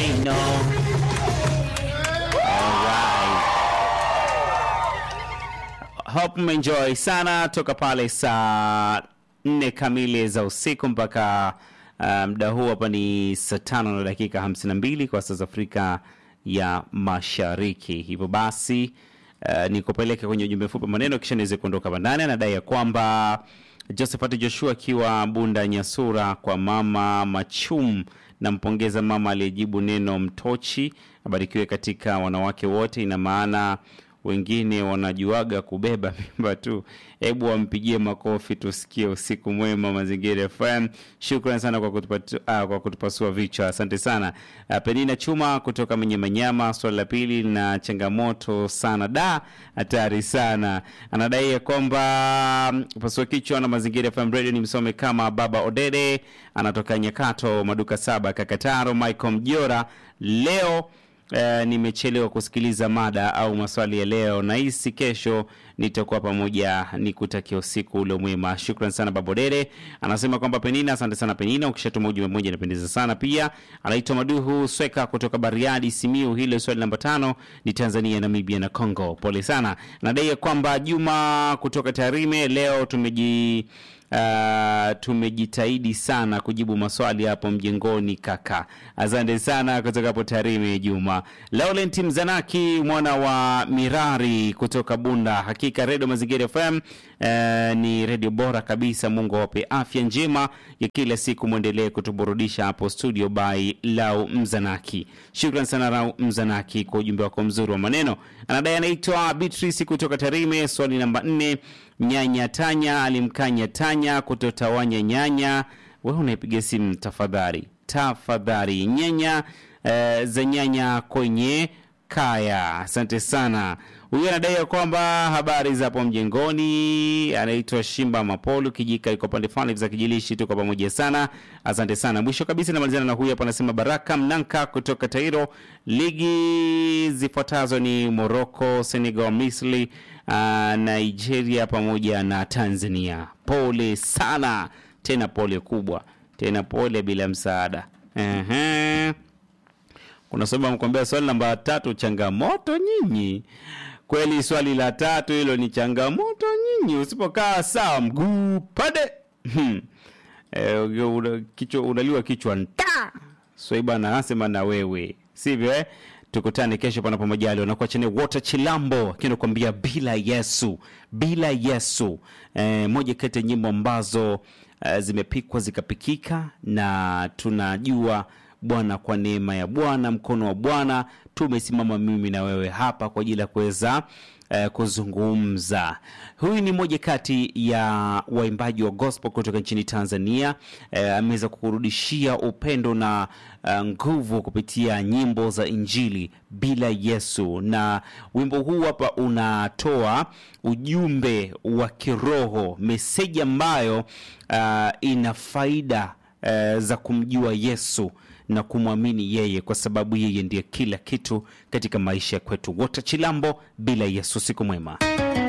say no. Alright. Hope mmeenjoy sana toka pale saa nne kamili za usiku mpaka uh, muda huu hapa ni saa tano na dakika hamsini na mbili kwa saa za Afrika ya Mashariki. Hivyo basi uh, nikupeleke kwenye ujumbe mfupi maneno, kisha niweze kuondoka bandani. Anadai ya kwamba Josephat Joshua akiwa Bunda Nyasura kwa mama Machum, nampongeza mama aliyejibu neno mtochi, abarikiwe katika wanawake wote. Ina maana wengine wanajuaga kubeba mimba tu. Hebu wampigie makofi tusikie. Usiku mwema, Mazingira FM. Shukran sana kwa, kutupatu, ah, kwa kutupasua vichwa, asante sana. Ah, Penina Chuma kutoka Mwenye Manyama, swali la pili na changamoto sana, da hatari sana. Anadai ya kwamba mm, pasua kichwa na Mazingira FM Radio ni msome kama Baba Odede, anatoka Nyakato, maduka saba, Kakataro. Michael Mjora leo Eh, nimechelewa kusikiliza mada au maswali ya leo, nahisi kesho nitakuwa pamoja. Ni kutakia usiku ule mwema. Shukran sana Babodere. Anasema kwamba Penina, asante sana Penina, ukishatuma ujumbe mmoja inapendeza sana. Pia anaitwa Maduhu Sweka kutoka Bariadi, Simiu. Hilo swali namba tano ni Tanzania, Namibia na Congo. Pole sana. Nadai ya kwamba Juma kutoka Tarime, leo tumeji Uh, tumejitahidi sana kujibu maswali hapo mjengoni kaka. Asante sana kutoka hapo Tarime Juma. Laurent Mzanaki mwana wa Mirari kutoka Bunda. Hakika Radio Mazingira FM uh, ni redio bora kabisa. Mungu awape afya njema ya kila siku, mwendelee kutuburudisha hapo studio by Lau Mzanaki. Shukran sana Lau Mzanaki kwa ujumbe wako mzuri wa maneno. Anadai anaitwa Beatrice kutoka Tarime. Swali namba nne Nyanya Tanya alimkanya Tanya kutotawanya nyanya. Wewe unaipiga simu tafadhali, tafadhali. Nyanya eh, za nyanya kwenye kaya. Asante sana. Huyu anadai ya kwamba habari za hapo mjengoni, anaitwa Shimba Mapolu Kijika, iko pande fulani za Kijilishi. Tuko pamoja sana, asante sana. Mwisho kabisa namalizana na huyu hapa, anasema Baraka Mnanka kutoka Tairo. Ligi zifuatazo ni Morocco, Senegal, Misri, uh, Nigeria pamoja na Tanzania. Pole sana tena, pole kubwa tena, pole bila msaada. Ehe. Kuna swali mkwambia, swali namba tatu, changamoto nyinyi. Kweli swali la tatu hilo ni changamoto nyinyi, usipokaa sawa mguu pade hmm. E, una, kichwa unaliwa kichwa nta swaiba so, nasema na wewe sivyo eh? Tukutane kesho panapo majaliwa. Nakuwa chene Water Chilambo akinakwambia bila Yesu, bila Yesu. E, moja kati ya nyimbo ambazo e, zimepikwa zikapikika na tunajua Bwana, kwa neema ya Bwana, mkono wa Bwana tumesimama mimi na wewe hapa kwa ajili ya kuweza eh, kuzungumza. Huyu ni mmoja kati ya waimbaji wa gospel kutoka nchini Tanzania. Eh, ameweza kukurudishia upendo na uh, nguvu kupitia nyimbo za Injili bila Yesu, na wimbo huu hapa unatoa ujumbe wa kiroho, meseji ambayo uh, ina faida uh, za kumjua Yesu na kumwamini yeye kwa sababu yeye ndiye kila kitu katika maisha ya kwetu. Wote Chilambo bila Yesu. Siku mwema.